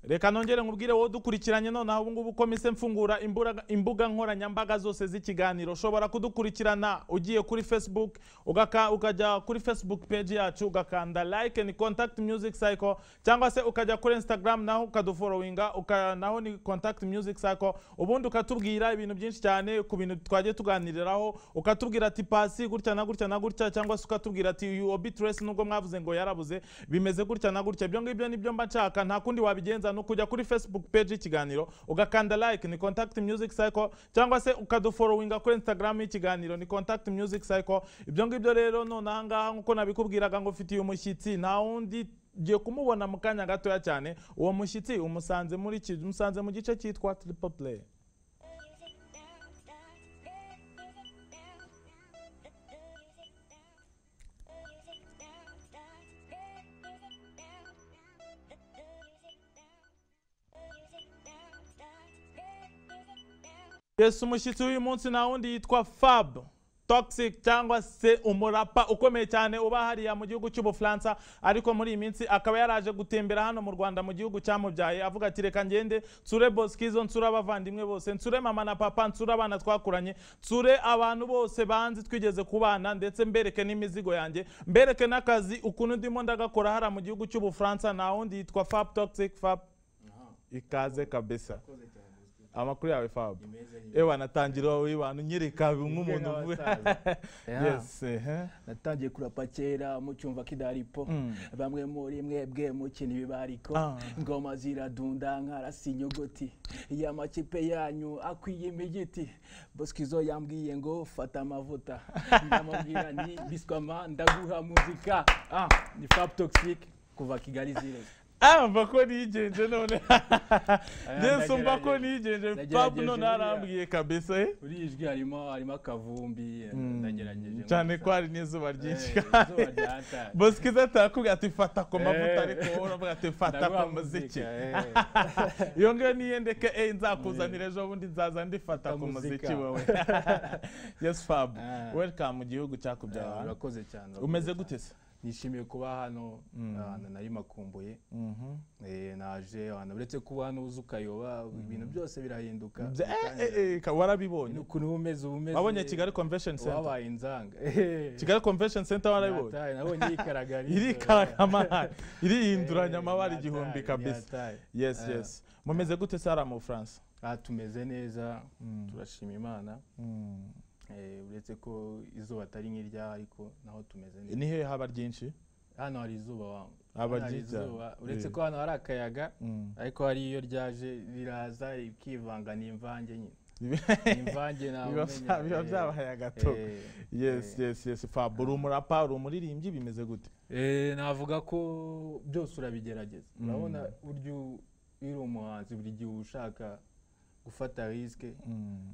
reka nongere nkubwire wowe dukurikiranye nonaha ubu ngubu komise mfungura imburaga- imbuga nkoranyambaga zose z'ikiganiro ushobora kudukurikirana ugiye kuri facebook ugaka- ukajya kuri facebook page yacu ugakanda like and contact music cycle cyangwa se ukajya kuri instagram naho ukadufollowinga uka, naho ni contact music cycle ubundi ukatubwira ibintu byinshi cyane ku bintu twagiye tuganiriraho ukatubwira ati pasi gutya na gutya na gutya cyangwa se ukatubwira ati UOB Trace nubwo mwavuze ngo yarabuze bimeze gutya na gutya ibyo ngibyo nibyo mba nshaka nta kundi wabigenza ni ukujya kuri facebook page y'ikiganiro ugakanda like ni contact music cycle cyangwa se ukadufollowinga kuri instagram y'ikiganiro ni contact music cycle ibyo ngibyo rero none aha ngaha nk'uko nabikubwiraga ngo mfitiye umushyitsi nta wundi ngiye kumubona mu kanya gatoya cyane uwo mushyitsi umusanze muri ki- umusanze mu gice cyitwa triple play yesu umushyitsi w'uyu munsi nta wundi yitwa fab toxic cyangwa se umurapa ukomeye cyane uba hariya mu gihugu cy'ubufaransa ariko muri iyi minsi akaba yaraje gutembera hano mu rwanda mu gihugu cyamubyaye avuga ati reka ngende nsure boskizo nsure abavandimwe bose nsure mama na papa nsure abana twakuranye nsure abantu bose banzi twigeze kubana ndetse mbereke n'imizigo yanjye mbereke n'akazi ukuntu ndimo ndagakora hariya mu gihugu cy'ubufaransa nta wundi yitwa fab toxic fab ikaze kabisa amakuru yawe fab ewa natangira wibana unyereka nk'umuntu uvuye yes ehe. natangiye kurapa kera mucyumva kidaripo Mm. bamwe muri mwebwe mukina ibibariko Ah. ngoma ziradunda nkarasa inyogoti iyo amakipe yanyu akwiye imigiti boskizo yambwiye ngo fata amavuta ndamubwira nti biswama ndaguha muzika ah, ni fab toxic kuva kigali zireze Ah, mva ko nigenje none yesu mva ko ndagerageje. nigenje fab Ndagerageje none buriya. arambwiye kabisa eh? uri iyi jwi harimo harimo akavumbi ndagerageje cyane ko hari n'izuba ryinshi ryinshi boskiza atakubwira ati fata ku mavuta Eh. ariko wowe uravuga ati fata ku muziki eh. iyo ngiyo niyo ndeke eh, nzakuzanira ejo bundi nzaza ndifata Fata ku muziki muzika. wowe yes fab Ah. welcome mu gihugu Eh, cyakubyaye urakoze cyane urakoze umeze cyane. gute se nishimiye kuba hano ahantu nari makumbuye Mhm. Eh, naje ahantu uretse kuba hano uza ukayoba ibintu byose birahinduka Bya- eh, Bitangira. eh, eh, ka- warabibonye Ni ukuntu uba umeze uba umeze wabonye kigali convention center wabaye inzanga kigali convention center warabibonye Yataye, nabonye yikaragariza irikaragama irihinduranya Eh, amabara yataye, igihumbi kabisa yataye. yes Ah. yes mumeze gute sara mu bufaransa Ah, tumeze neza turashima imana Eh, uretse ko izuba atari nk'iryaho ariko naho tumeze neza ni hehe haba ryinshi hano hari izuba wangu Haba Hano hari ryiza. izuba. uretse Eh. ko hano hari akayaga Mm. ariko hari iyo ryaje riraza rikivanga n'imvange nyine imvange ntawe biba umenya, biba eh, byabahaye agato eh, yes yes yes fab uri umurapa uri umuririmbyi bimeze gute eh, navuga ko byose urabigerageza urabona burya u- iyo uri umuhanzi buri gihe uba ushaka gufata risike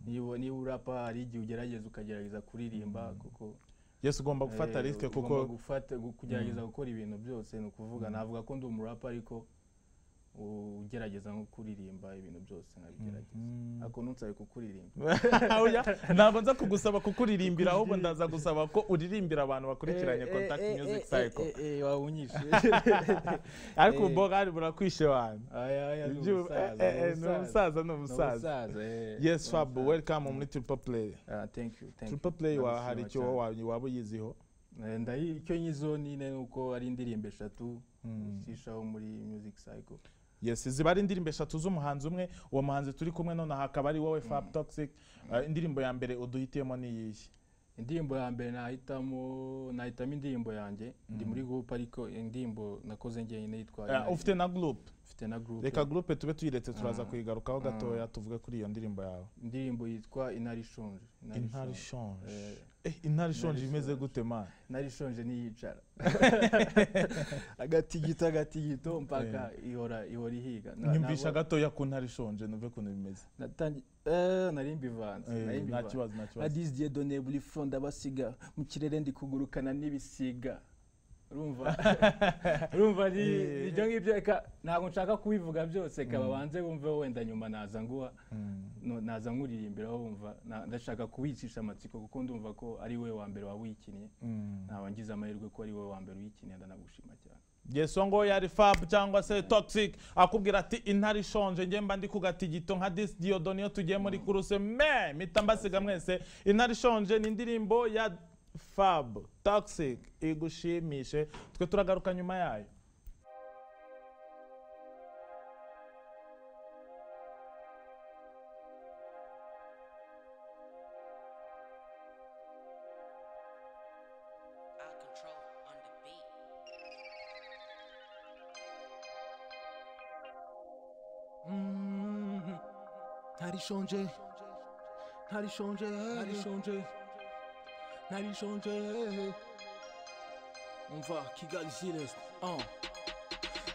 niba niba urapa hari igihe ugerageza ukagerageza kuririmba kuko yes ugomba gufata eh, risike ugomba kuko gufata gu- kugerageza gukora ibintu byose ni ukuvuga navuga ko ndi umurapa ariko u- ugerageza nko kuririmba ibintu byose nkabigerageza ariko ntunsaba kukuririmba Oya, ntabwo nza kugusaba kukuririmbira ahubwo ndaza gusaba ko uririmbira abantu bakurikiranye contact music cycle wawunyishe ariko eh. ubu bogari burakwishe wanyu Ibyo- eh, eh, eh, ni umusaza ni umusaza yes fab welcome muri triple play triple play wa hari icyo wowe waba waba uyiziho icyo nyizo nyine ni uko ari indirimbo eshatu ushishaho muri music cycle yes ziba ari indirimbo eshatu z'umuhanzi umwe uwo muhanzi turi kumwe nonaha akaba ari wowe fab toxic Eh, indirimbo ya mbere uduhitiyemo ni iyihe indirimbo ya mbere nahitamo nahitamo indirimbo yanjye ndi muri group ariko indirimbo nakoze njyenyine Eh, yitwa ufite na group ufite na group reka group tube tuyiretse turaza kuyigarukaho gatoya tuvuge kuri iyo ndirimbo yawe indirimbo yitwa inari ishonje Inari intare ishonje. ishonje Eh. Eh, intare ishonje imeze gute man nari ishonje ntiyicara agatigito agatigito mpaka ihora ihora ihiga Na- nyumvisha nabo- gatoya ku ntare ishonje numve ukuntu bimeze natangi- eh, nari mbivanze Eh, nari nta mbivanze. kibazo nta kibazo Adis Dieu donné buri front ndabasiga mu kirere ndi kugurukana n'ibisiga urumva urumva ni Eh. ibyo ngibyo reka ntabwo nshaka kubivuga byose reka babanze bumve wenda nyuma naza nguha no- naza nkuririmbiraho wumva na- ndashaka kuwicisha amatsiko kuko ndumva ko ari we wa mbere wawikinnye Mm. ntawangize amahirwe ko ari wowe wa mbere uyikeneye ndanagushima cyane yeso ngo yari fab cyangwa se toxic akubwira ati intare ishonje njye mba ndi ku gatigito nka disi diyodo niyo tugiye muri kuruse me mpita mbasiga mwese intare ishonje ni indirimbo ya fab toxic igushimishe twe turagaruka nyuma yayo out of control on the beat. ntarishonje ntarishonje ntarishonje ntarishonje umva kigali siresi ah.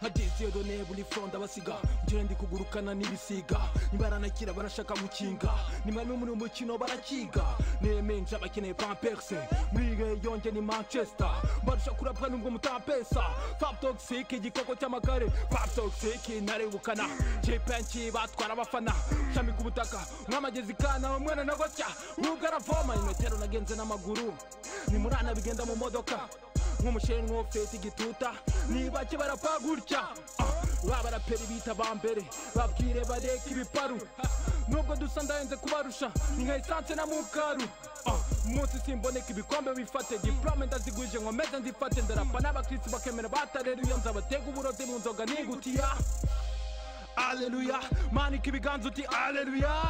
hageze iyo neba uri fronda basiga njyewe ndi kugurukana n'ibisiga nibaranakira barashaka gukinga nimwarimu muri umukino barakiga nemenje abakeneye pamperse muri iyo yonge ni manchester barusha kurapwa nubwo mutampesa fab toxic igikoko cy'amagare fab toxic intare ubukana jepenki batwara abafana shami ku butaka mwamagezi kana umwana na gotya nubwo aravoma imetero nagenze n'amaguru nimurana bigenda mu modoka nk'umushenwa ufite igituta nibake barapfa gutya ba baraperi bita ba mbere babwire bareke ibiparu nubwo dusa ndahenze kubarusha ni nka esanse na mukaru Ah, umunsi simboneka ibikombe bifate diplome ndaziguje nkomeze nzifate ndarapa n'abakirisi bakemera batareruya nzabatega uburozi mu nzoga nigutiya aleluya manika ibiganza uti aleluya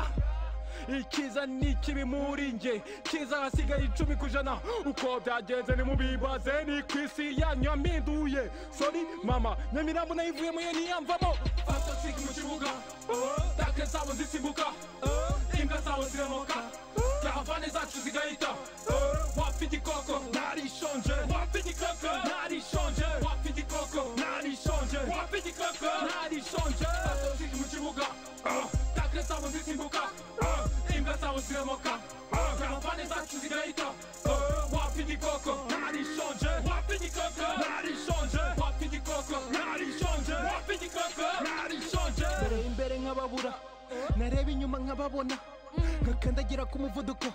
ikiza n'ikibi muri nge kiza hasigaye icumi ku ijana uko byagenze nimubibaze ni ku isi yanyu yampinduye sori mama nyamirambo nayivuyemo yo ntiyamvamo fantasike mu kibuga take zabo zisimbuka imbwa zabo ziramoka yahavane zacu zigahita wapfa igikoko narishonje wapfa igikoko narishonje wapfa igikoko narishonje wapfa igikoko narishonje fantasike mu kibuga take zabo zisimbuka imbwa zabo ziramoka karavane zacu zigahita wapfa igikoko narishonje wapfa igikoko narishonje wapfa igikoko narishonje wapfa igikoko narishonje ndareba imbere nk'ababura nareba inyuma nk'ababona nkakandagira ku muvuduko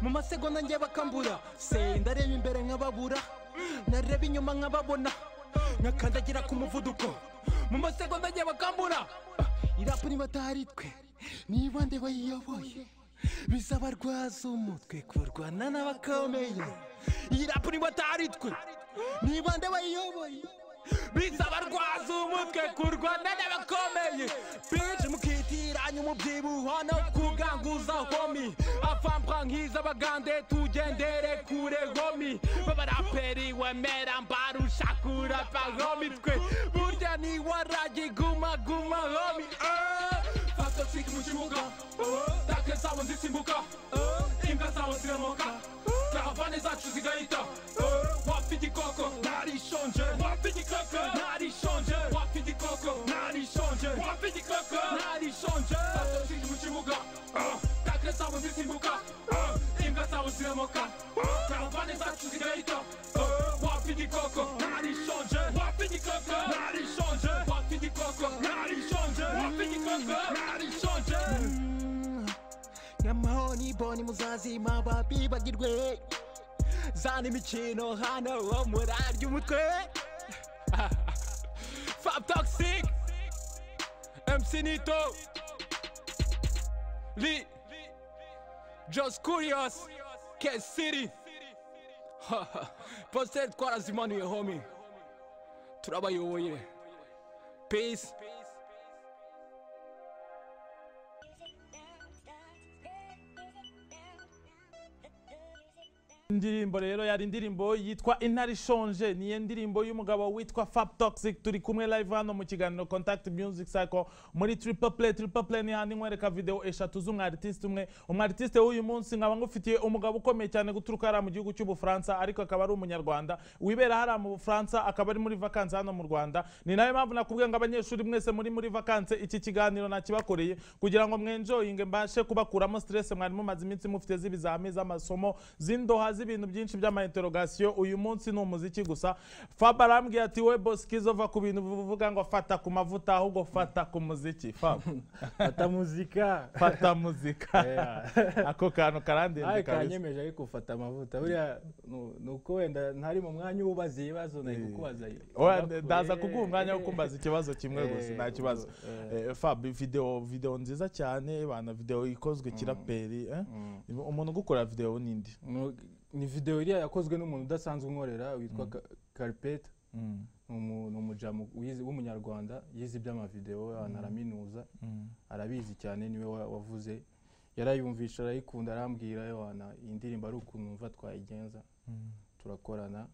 mu masegonda njye bakambura se ndareba imbere nk'ababura nareba inyuma nk'ababona nkakandagira ku muvuduko mu masegonda njye bakambura irapu niba atari twe niba nde bayiyoboye bizabarwaza umutwe kurwana n'abakomeye iyi rapu niba atari twe niba nde bayiyoboye bizabarwaza umutwe kurwana n'abakomeye bije mukitiranya umubyibuho no kuganguza homi avampwa nk'iz'abagande tugendere kure homi b'abaraperi wemera mbarusha kurapa homi twe burya niwaragi guma guma homi eh. Fantastic mu kibuga Take zabo zisimbuka Imbwa zabo ziramoka Karavane zacu zigahita Wapfa igikoko Narishonje Wapfa igikoko Narishonje Wapfa igikoko Narishonje Wapfa igikoko Narishonje Fantastic mu kibuga Take zabo zisimbuka Imbwa zabo ziramoka Karavane zacu zigahita Wapfa igikoko Narishonje Wapfa igikoko Narishonje Wapfa igikoko Narishonje Wapfa igikoko Narishonje nyamahoni boni muzazima babibagirwe zana imikino hano wo murarya umutwe fab toxic mc nito li just curious k city postel twarazimanuye homi turabayoboye peace indirimbo rero yari indirimbo yitwa intare ishonje niyo ndirimbo y'umugabo witwa fab toxic turi kumwe live hano mu kiganiro contact music cycle muri triple play triple play ni handi nkwereka video eshatu z'umwaritiste umwe umwaritiste w'uyu munsi nkaba ngufitiye umugabo ukomeye cyane guturuka hariya mu gihugu cy'ubufaransa ariko akaba ari umunyarwanda wibera hariya mu bufaransa akaba ari muri vakansi hano mu rwanda ni nayo mpamvu nakubwiye ngo abanyeshuri mwese muri muri vakansi iki kiganiro nakibakoreye kugira ngo mwenjoyinge mbashe kubakuramo stress mwari mumaze iminsi mufite z'ibizami z'amasomo z'indoha z'i- ibintu byinshi by'amainterogasiyo uyu munsi ni umuziki gusa fab arambwiye ati we bosikizo va ku bintu uvuga ngo fata ku mavuta ahubwo fata ku muziki fab fata muzika fata muzika Yeah. ako kantu karandinze Aye, kabisa kanyemeje ariko ufata amavuta buriya nu- ni uko wenda ntari mu mwanya ubaza ibibazo nari kukubaza Oya, ibibazo. ndaza Eh, kuguha umwanya wo eh. kumbaza ikibazo kimwe gusa Eh, nta kibazo eh. Eh, fab video video nziza cyane bana video ikozwe kiraperi eh? umuntu ugukora video n'indi Mu- ni video iriya yakozwe n'umuntu udasanzwe unkorera witwa Ka- Carpeta ni umu- ni umujamu wize- w'umunyarwanda yize iby'amavideo abantu araminuza arabizi cyane niwe wa- wavuze yarayumvisha arayikunda arambwira yohana iyi ndirimbo ari ukuntu numva twayigenza turakorana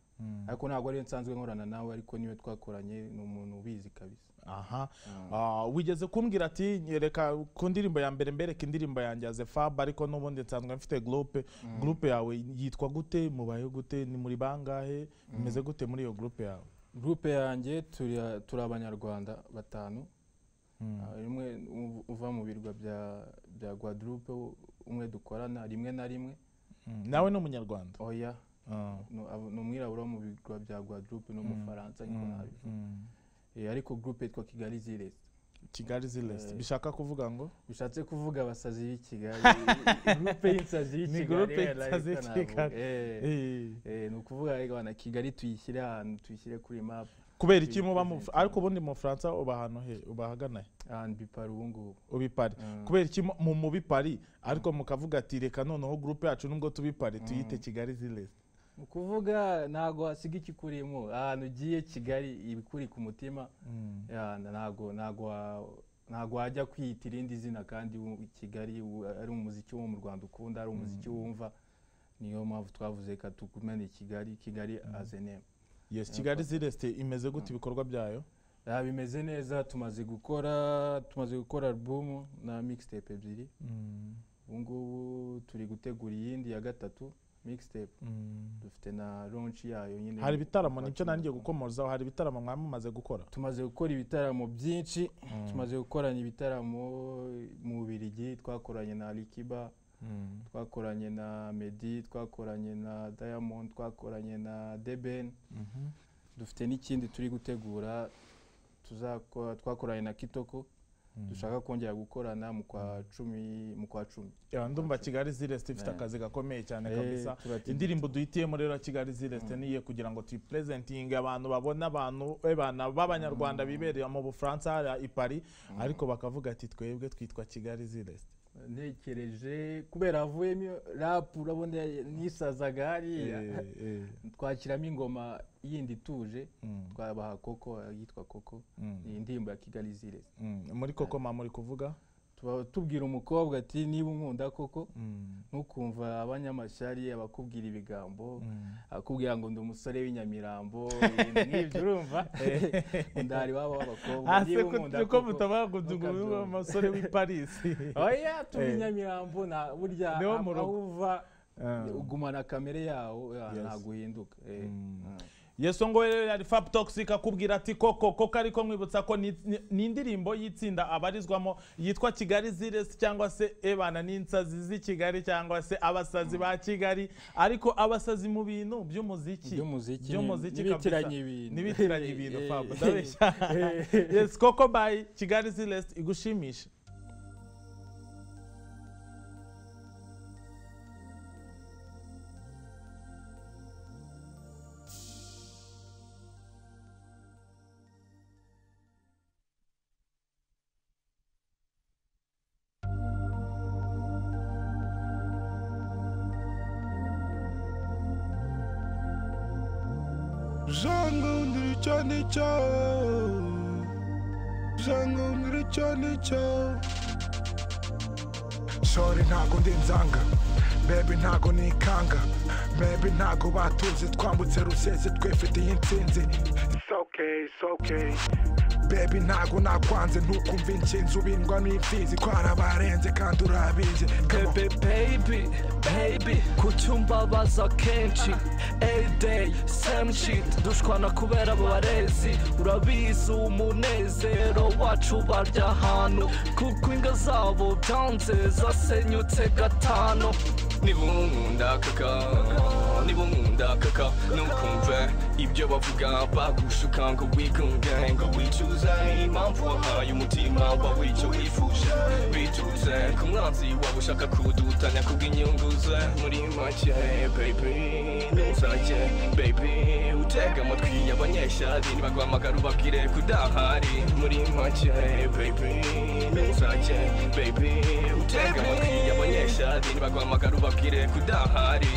ariko ntabwo ariyo nsanzwe nkorana nawe ariko niwe twakoranye ni umuntu ubizi kabisa aha Ah, wigeze kumbwira ati nyereka ku ndirimbo ya mbere mbereka indirimbo yanjye ya fab ariko n'ubundi nsanzwe mfite groupe groupe yawe yitwa gute mubayeho gute ni muri bangahe mumeze gute muri iyo groupe yawe gurupe yanjye turi- turi abanyarwanda batanu Ah, rimwe uv- uva mu birwa bya- bya guadalupe umwe dukorana rimwe na rimwe Mm, nawe ni umunyarwanda oya Ah, ni ab- ni umwirabura wo mu birwa bya guadalupe n'umufaransa ariko nabi mm. ariko gurupe yitwa kigali zirezi kigali zilesi Eh. bishaka kuvuga ngo bishatse kuvuga abasazi b'i kigali gurupe y'insazi y'i Ni kigali groupe wenda y'insazi ariko y'i navuga, Kigali. eh, Eh. eh, ni ukuvuga reka bana kigali tuyishyire ahantu tuyishyire kuri mapu kubera iki muba mu Represent. ariko ubundi mu Bufaransa uba ahantu he ubahagana he ahantu bipara ubu ngubu ubi Paris Mm. kubera iki mu- mu mubi Paris ariko mukavuga ati reka noneho groupe yacu nubwo tubi Paris tuyite kigali zilesi ni ukuvuga ntabwo hasiga ikikurimo ahantu ugiye kigali ibikuri ku mutima ya, ntago ntago wa- ntago wajya kwiyita irindi zina kandi u- kigali u- ari umuziki wo mu rwanda ukunda ari umuziki wumva niyo mpamvu twavuze ka tukumene kigali kigali azenema yes kigali zilesi imeze gute ibikorwa byayo Ah, bimeze neza tumaze gukora tumaze gukora alubumu na mixtape ebyiri ubu ngubu turi gutegura iyindi ya gatatu mixtape dufite na launch yayo nyine hari ibitaramo mu nicyo Ukwakira. nangiye gukomozaho hari ibitaramo mwamaze gukora tumaze gukora ibitaramo byinshi tumaze gukoranya ibitaramo mu Bubiligi twakoranye na Alikiba twakoranye na Medi twakoranye na Diamond twakoranye na Deben dufite n'ikindi turi gutegura tuzakora twakoranye na Kitoko dushaka kongera gukorana mu kwa cumi mu kwa cumi Ya, ndumva kigali zilesi ifite Eh. akazi gakomeye cyane Eh, kabisa turategeka. indirimbo duhitiyemo rero ya kigali zilesi niye kugira ngo tuyipurezentinge abantu babone abantu eh, bana b'abanyarwanda bibereye mu bufaransa hariya i paris ariko bakavuga ati twebwe twitwa kigali zilesi ntekereje kubera havuyemo rap urabona nisazaga hariya twakiramo ingoma yindi ituje twabaha koko yitwa koko ni indirimbo ya kigali zirezi muri koko mama uri kuvuga tuba tubwira umukobwa ati niba unkunda koko ntukumva abanyamashyari abakubwira ibigambo akubwira ngo ndi umusore w'inyamirambo ibintu nk'ibyo urumva ndari wabo w'abakobwa Ah, se niba ko- unkunda ko mutabara ntukabyumve. kuduguza umusore w'i paris oya tuba Eh. inyamirambo nta burya Niwo aho mu rugo. uva Ah. ugumana kamere yawo ah, Yes. ntabwo uhinduka eh. Ah. yesu ngo rero yari fab toxic akubwira ati koko koko ariko nkwibutsa ko ni ni- ni indirimbo y'itsinda abarizwamo yitwa kigali zilesi cyangwa se ebana n'insazi z'i kigali cyangwa se abasazi ba kigali ariko abasazi mu bintu by'umuziki By'umuziki, by'umuziki ni- kabisa. nibitiranye ibintu. nibitiranye ibintu Eh, fab eh, ndabeshya yes koko by kigali zilesi igushimisha Jango ngiricho nicho Jango ngiricho nicho Shori ntago ndi nzanga Baby ntago nikanga Baby ntago batuzi twambutse rusese twifitiye intsinzi It's okay, it's okay Baby ntago nakwanze ntukumva inshinzi ubindwa n'imfizi twarabarenze kandi urabizi Come on. Baby, baby, baby Kucyumbabaza kenshi Everyday, same shit Dushwana kubera abo barezi Urabizi umunezero wacu barya ahantu Kuko inga zabo byanze zasenyutse gatanu Nibunkunda kaka nibo nkunda kaka nukumva ibyo bavuga bagushuka ngo wigunge ngo wicuze impamvu wahaye umutima wawe icyo wifuje bitutse ku mwanzi waba ushaka kudutanya kubw'inyungu ze muri make baby nuzajye baby utega amatwi y'abanyeshari nibaguhamagara ubabwire kudahari muri make baby nuzajye baby utega amatwi y'abanyeshari nibaguhamagara ubabwire kudahari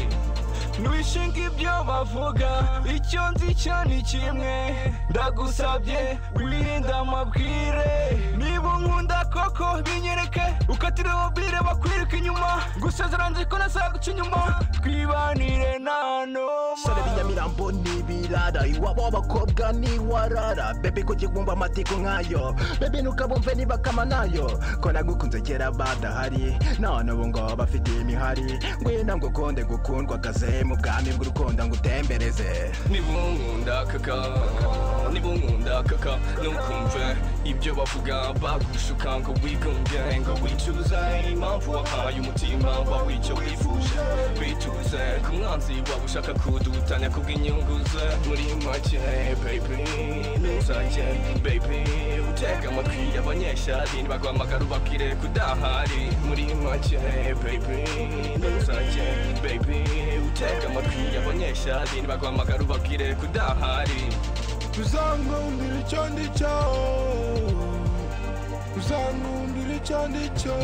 nwishinga ibyo bavuga icyo nzi cyo ni kimwe ndagusabye wirinde amabwire niba unkunda koko binyereke ukatire mobile bakwiruka inyuma gusezera nzi ko nasaguca inyuma twibanire nta noma sare binyamirambo n'ibirara iwabo w'abakobwa ntiwarara bebe kujya wumva amatiku nk'ayo bebe ntukabumve niba kama nayo ko nagukunze kera badahari none ubu ngo bafite imihari ngwino ngo ukunde gukundwa akaze mu bwami bw'urukundo ngo utembereze nibunkunda kaka nibunkunda kaka ntukumve ibyo bavuga bagushuka ngo wigunge ngo wicuze impamvu wahaye umutima wawe icyo wifuje bituze ku mwanzi waba ushaka kudutanya kubw'inyungu ze muri make baby nuzajye baby utega amatwi y'abanyeshari nibaguhamagara ubabwire kudahari muri make baby nuzajye baby utega amatwi y'abanyeshari nibaguhamagara ubabwire kudahari uzankumbira icyo ndi cyo uzankumbira icyo ndi cyo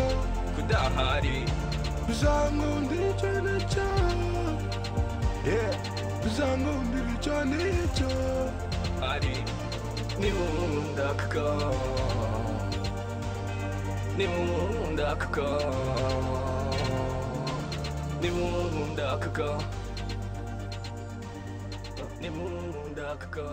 kudahari uzankumbira icyo ndi cyo uzankumbira icyo ndi cyo hari nibundaka nibundaka nibundaka nibundaka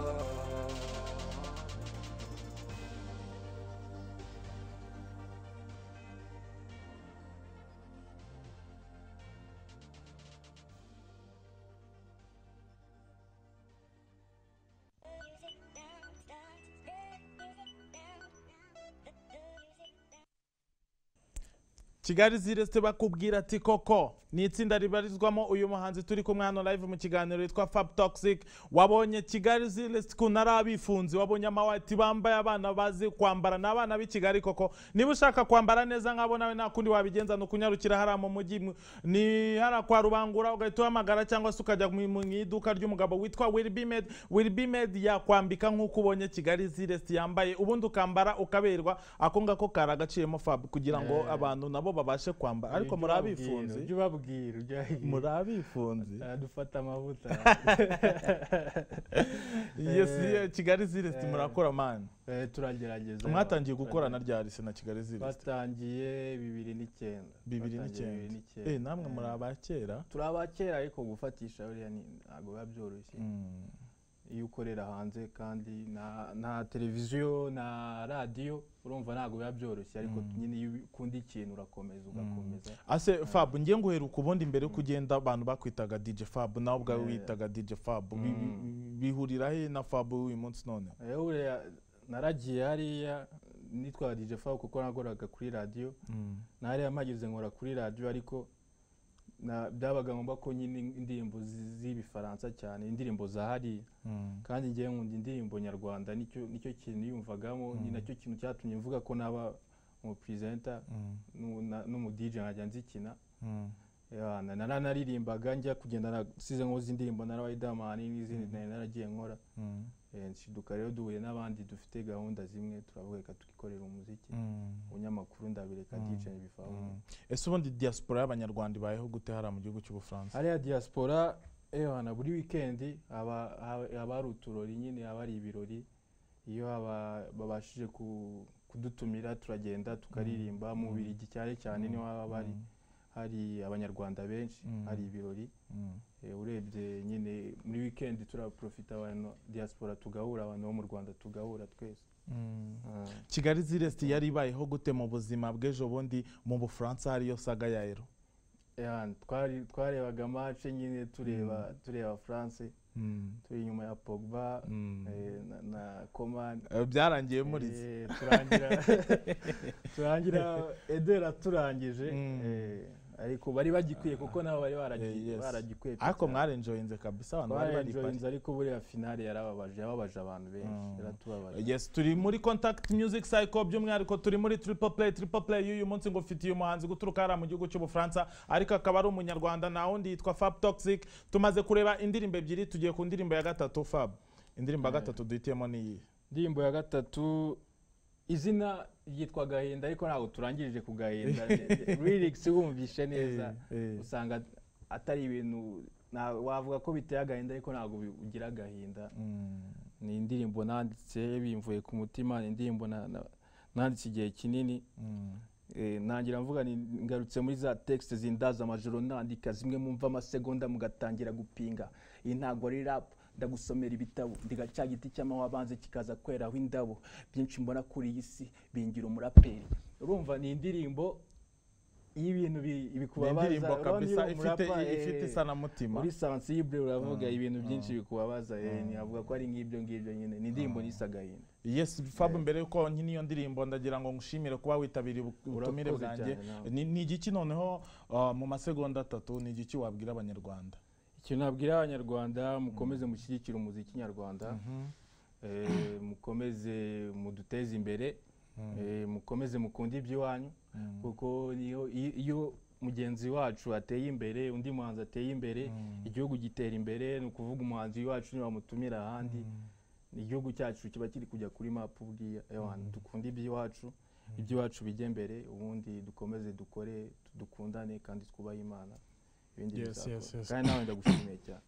kigali zireste bakubwira ati koko ni itsinda ribarizwamo uyu muhanzi turi kumwe hano live mu kiganiro yitwa fab toxic wabonye kigali zireste ukuntu ari abifunzi wabonye amawati bambaye abana bazi kwambara ni abana b'i kigali koko niba ushaka kwambara neza nk'abo nawe nta kundi wabigenza ni ukunyarukira hariya mu mujyi mu- ni hariya kwa rubangura ugahita uhamagara cyangwa se ukajya mu mu iduka ry'umugabo witwa wilbimed wilbimed yakwambika nk'uko ubonye kigali zireste yambaye ubundi ukambara ukaberwa ako ngako kari agaciyemo fab kugira ngo Eh. abantu nabo babashe kwambara ariko muri abifunzi ujye ubabwira ujye muri abifunzi dufata amavuta yes yeah, kigali zirest Eh. murakora mani Eh, turagerageza mwatangiye gukorana rya rise na kigali zirest batangiye bibiri n'icyenda bibiri Batangiye n'icyenda n'icyenda. eh namwe muri Eh, abakera turi abakera ariko gufatisha buriya ni- ntabwo biba byoroshye Mm, iyo ukorera hanze kandi nta- nta televiziyo nta radiyo urumva ntabwo biba byoroshye ariko nyine iyo ukunda ikintu urakomeza ugakomeza ase fab ngiye nguheruka ubundi mbere yo kugenda abantu bakwitaga dj fab nawe ubwawe witaga dj fab Bi- bi- bihurira he na fab uyu munsi none Eh, buriya naragiye hariya nitwa DJ Fab kuko nakoraga kuri radiyo na hariya mpagize nkora kuri radiyo ariko na- byabaga ngombwa ko nyine indirimbo zi- z'ibifaransa cyane indirimbo za hariya kandi ngewe nkunda indirimbo nyarwanda nicyo nicyo kintu yumvagamo ni nacyo kintu cyatumye mvuga ko naba umupresenta n'umudije nkajya nzikina Ya, na- nara naririmbaga njya kugenda nasize nkoze indirimbo na Riderman n'izindi nari naragiye nkora Eh, nshiduka rero duhuye n'abandi dufite gahunda zimwe turavuga reka tukikorera umuziki ubunyamakuru ndabireka DJ bifawe ese ubundi diaspora y'abanyarwanda ibayeho gute hariya mu gihugu cy'ubufaransa hariya diaspora ehana buri wikendi haba haba- haba hari uturori nyine haba hari ibirori iyo haba- babashije ku- kudutumira turagenda tukaririmba mu birigi cyane cyane niho haba hari hari abanyarwanda benshi hari ibirori Mm. Eh, urebye nyine muri weekend turaprofita abantu diaspora tugahura abantu bo mu rwanda tugahura twese Ah. kigali zirest yari ibayeho gute mu buzima bw'ejo bundi mu bufaransa hariyo saga ya ero Yeah, twari twarebaga match nyine tureba tureba France turi inyuma ya Pogba Mm. eh, na, na Coman Eh, byarangiye muri ze eh, turangira turangira Eder aturangije Mm. eh, ariko bari bagikwiye kuko nabo bari baragi- Eh, yes. baragikwiye pe ariko cyane. mwarenjoyinze kabisa abantu bari bari Twarenjoyinze ariko buriya finale yarababaje yababaje abantu benshi yaratubabaje yes turi muri contact music cycle by'umwihariko turi muri triple play triple play y'uyu munsi ngo ufitiye umuhanzi guturuka hariya mu gihugu cy'ubufaransa ariko akaba ari umunyarwanda nta wundi yitwa fab toxic tumaze kureba indirimbo ebyiri tugiye ku ndirimbo ya gatatu fab indirimbo ya gatatu duhitiyemo n'iyi indirimbo ya gatatu izina ryitwa gahenda ariko ntabwo turangirije ku gahenda lyrics wumvishe neza Eh, eh. usanga atari ibintu na- wavuga ko biteye agahinda ariko ntabwo bi- ugira agahinda ni indirimbo nanditse bimvuye ku mutima ni indirimbo na- na- nanditse igihe kinini Eh, nangira mvuga ni ngarutse muri za texte zindaza amajoro nandika zimwe mumva amasegonda mugatangira gupinga iyi ntago ari rap ndagusomera ibitabo ndiga cya giti cy'amahwa abanze kikaza kweraho indabo byinshi mbona kuri iyi si bingira umuraperi urumva ni indirimbo y'ibintu bi- ni bikubabaza indirimbo urabona iyo kabisa ifite umurapa, eh, ifite isanamutima muri sensible uravuga ibintu byinshi bikubabaza eh, ntiyavuga ko ari ngibyo ngibyo nyine ni indirimbo nisa agahinda yes fab mbere yuko nkina iyo ndirimbo ndagira ngo ngushimire kuba witabiriye ubu- ubutumire Urakoze bwanjye cyane nawe. Ni- ni igiki noneho uh, mu masegonda atatu ni igiki wabwira abanyarwanda ikintu nabwira abanyarwanda mukomeze mushyigikire umuziki nyarwanda Eh, mukomeze muduteze imbere Eh, mukomeze mukunde iby'iwanyu kuko niyo iyo iyo mugenzi wacu ateye imbere undi muhanzi ateye imbere igihugu gitera imbere ni ukuvuga umuhanzi wacu nibamutumira ahandi igihugu cyacu kiba kiri kujya kuri mapu buriya ewana dukunde iby'iwacu iby'iwacu bijye mbere ubundi dukomeze dukore dukundane kandi twubahe imana ibindi Yes, bizakora. yes, yes. kandi nawe ndagushimiye cyane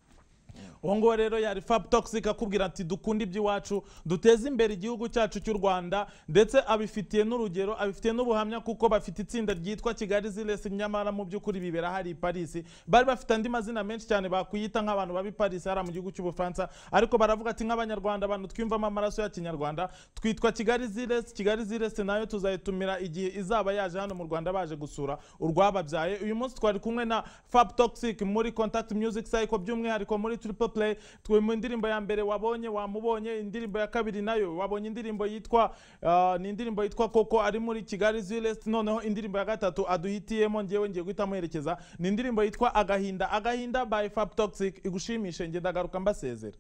uwo nguwo rero yari fab toxic akubwira ati dukunda iby'iwacu duteze imbere igihugu cyacu cy'u rwanda ndetse abifitiye n'urugero abifitiye n'ubuhamya kuko bafite itsinda ryitwa kigali zilesi nyamara mu by'ukuri bibera hari i parisi bari bafite andi mazina menshi cyane bakwiyita nk'abantu baba i parisi hariya mu gihugu cy'ubufaransa ariko baravuga ati nk'abanyarwanda abantu twiyumvamo amaraso ya kinyarwanda twitwa kigali zilesi kigali zilesi nayo tuzayitumira igihe izaba yaje hano mu rwanda baje gusura urwababyaye uyu munsi twari kumwe na fab toxic muri contact music cycle by'umwihariko muri triple play twe mu indirimbo ya mbere wabonye wamubonye indirimbo ya kabiri nayo wabonye indirimbo yitwa ah, ni indirimbo yitwa koko ari muri kigali zilest noneho indirimbo ya gatatu aduhitiyemo ngewe ngiye guhita muherekeza ni indirimbo yitwa agahinda agahinda by fab toxic igushimishe nge ndagaruka mbasezera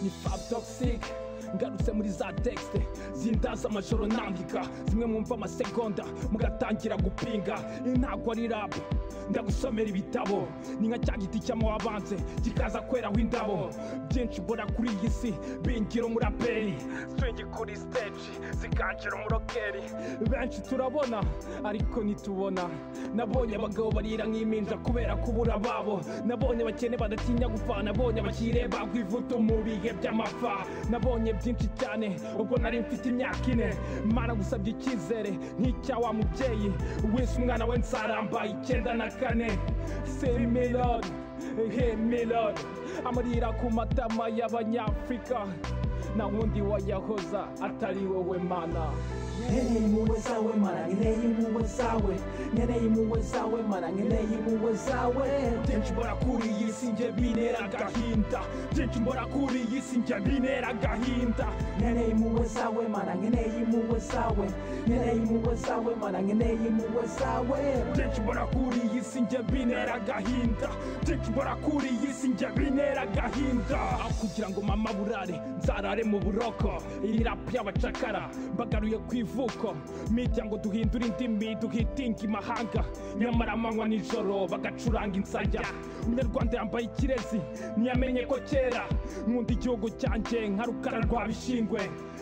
ni fab toxic ngarutse muri za texte zindaza amajoro nandika zimwe mumva amasegonda mugatangira gupinga iyi ntago ari rap ndagusomera ibitabo ni nka cya giti cy'amahwa abanze kikaza kweraho indabo byinshi mbona kuri iyi si bingira umuraperi swingi kuri stage zikangira umurokeri benshi turabona ariko ntitubona nabonye abagabo barira nk'impinja kubera kubura babo nabonye abakene badatinya gupfa nabonye abakireba ku ivuto mu bihe by'amafa nabonye byinshi cyane ubwo nari mfite imyaka ine mana gusabye icyizere nk'icya wa mubyeyi wese umwana we nsaramba icyenda na kane semirod hemirod amarira ku matama y'abanyafurika na wundi wayahoza atari wowe mana nkeneye impuhwe zawe mana nkeneye impuhwe zawe nkeneye impuhwe zawe mana nkeneye impuhwe zawe byinshi mbona kuri iyi si njye bintera agahinda byinshi mbona kuri iyi si njye bintera agahinda nkeneye impuhwe zawe mana nkeneye impuhwe zawe nkeneye impuhwe zawe mana nkeneye impuhwe zawe byinshi mbona kuri iyi si njye bintera agahinda byinshi mbona kuri iyi si njye bintera agahinda aho kugira ngo mama burare nzarare mu buroko iri rapu y'abacakara mbagaruye ku ivuko mirya ngo duhindure indimi duhitinga imahanga nyamara amanywa nijoro bagacuranga insaya umunyarwanda yambaye ikirezi ntiyamenye ko kera nkunda igihugu cyanjye nka rukara rwa bishingwe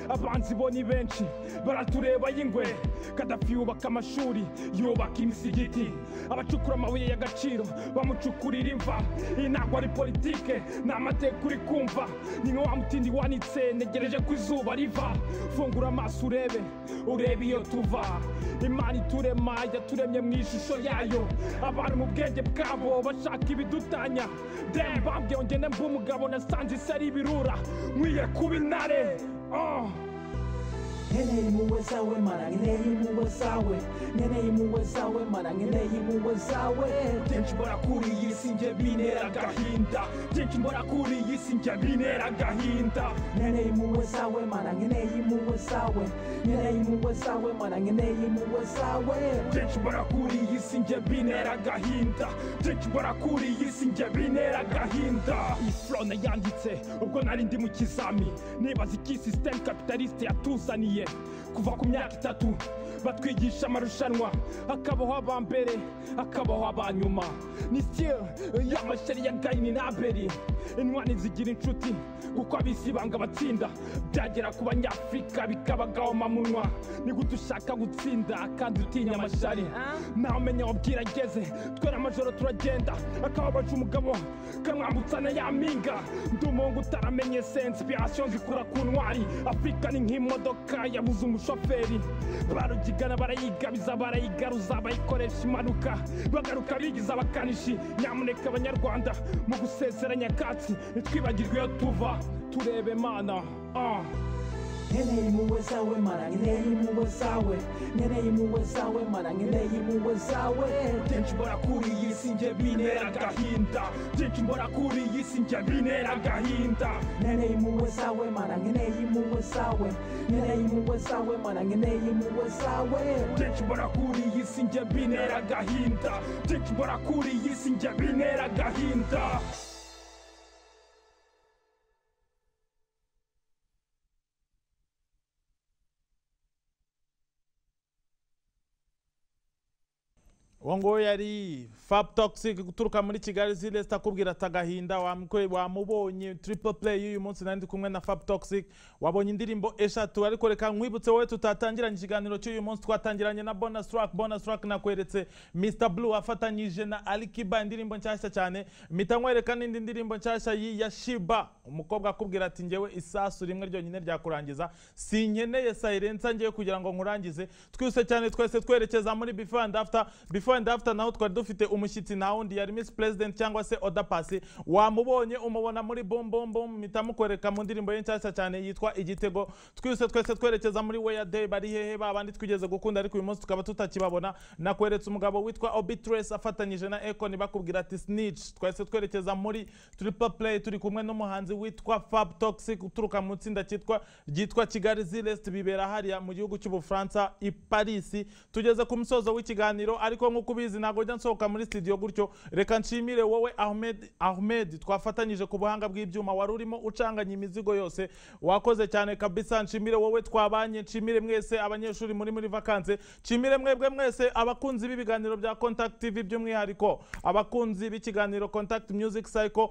abanzi bo ni benshi baratureba y'ingwe kadafi yubaka amashuri yubaka imisigiti abacukura amabuye y'agaciro bamucukurira imva iyi ntabwo ari politike ni amateka uri kumva ni nka wa mutindi wanitse ntegereje ko izuba riva fungura amaso urebe urebe iyo tuva imana iturema yaturemye mu ishusho yayo abantu mu bwenge bwabo bashaka ibidutanya de bambwiye ngende mba umugabo nasanze isi ari ibirura nkwiye kuba intare oh. nkeneye impuhwe zawe mara nkeneye impuhwe zawe nkeneye impuhwe zawe mara nkeneye impuhwe zawe byinshi mbona kuri iyi si njye bintera agahinda byinshi mbona kuri iyi si njye bintera agahinda nkeneye impuhwe zawe mara nkeneye impuhwe zawe nkeneye impuhwe zawe mara nkeneye impuhwe zawe byinshi mbona kuri iyi si njye bintera agahinda byinshi mbona kuri iyi si njye bintera agahinda iyi flone yanditse ubwo nari ndi mu kizami nibaza iki sisiteme kapitalisite yatuzaniye kuva ku myaka itatu batwigisha amarushanwa hakabaho aba mbere hakabaho aba nyuma ni sitire y'amasheri ya gayini n'aberi intwani zigira inshuti kuko abisi banga abatsinda byagera ku banyafurika bikabagahoma munwa ni gute ushaka gutsinda kandi utinya amashari ntawe umenya wabwira ageze twera amajoro turagenda akababaje umugabo kamwambutsana ya mpinga ndi umuhungu utaramenye sense piyasiyo zikura ku ntwari afurika ni nk'imodoka yabuze umushoferi barugigana barayigabiza barayigaruza bayikoresha impanuka bagaruka bigiza abakanishi nyamuneka abanyarwanda mu gusezera nyakatsi ntitwibagirwe iyo tuva turebe mana ah. nkeneye impuhwe zawe mara nkeneye impuhwe zawe nkeneye impuhwe zawe mara nkeneye impuhwe zawe byinshi mbona kuri iyi si njye bintera agahinda byinshi mbona kuri iyi si njye bintera agahinda nkeneye impuhwe zawe mara nkeneye impuhwe zawe nkeneye impuhwe zawe mara nkeneye impuhwe zawe byinshi mbona kuri iyi si njye bintera agahinda byinshi mbona kuri iyi si njye bintera agahinda uwo nguwo yari fab toxic guturuka muri kigali zilesita akubwira ati agahinda wamwe- wamubonye triple play y'uyu munsi nari ndi kumwe na fab toxic wabonye indirimbo eshatu ariko reka nkwibutse wowe tutatangiranye ikiganiro cy'uyu munsi twatangiranye na bonus track bonus track nakweretse mr blue afatanyije na alikiba indirimbo nshyashya cyane mpita nkwereka n'indi ndirimbo nshyashya y'i- ya shiba umukobwa akubwira ati njyewe isasu rimwe ryonyine ryakurangiza sinkeneye sayirensa ngiye kugira ngo nkurangize twihuse cyane twese twerekeza muri before and after before and after naho twari dufite umushyitsi nta wundi yari miss president cyangwa se oda pasi wamubonye umubona muri bom bom bom mpita mukwereka mu ndirimbo ye nshyashya cyane yitwa igitego twihuse twese twerekeza muri weya day bari hehe ba bandi twigeze gukunda ariko uyu munsi tukaba tutakibabona nakweretse umugabo witwa obitres afatanyije na econ bakubwira ati snitch twese twerekeza muri triple play turi kumwe n'umuhanzi witwa fab toxic uturuka mu itsinda cyitwa ryitwa kigali zilest bibera hariya mu gihugu cy'ubufaransa i parisi tugeze ku musozo w'ikiganiro ariko nk'uko ubizi ntabwo njya nsohoka muri studio gutyo reka nshimire wowe ahmed ahmed twafatanyije ku buhanga bw'ibyuma wari urimo ucanganya imizigo yose wakoze cyane kabisa nshimire wowe twabanye nshimire mwese abanyeshuri muri muri vakanse nshimire mwebwe mwese abakunzi b'ibiganiro bya contact tv by'umwihariko abakunzi b'ikiganiro contact music cycle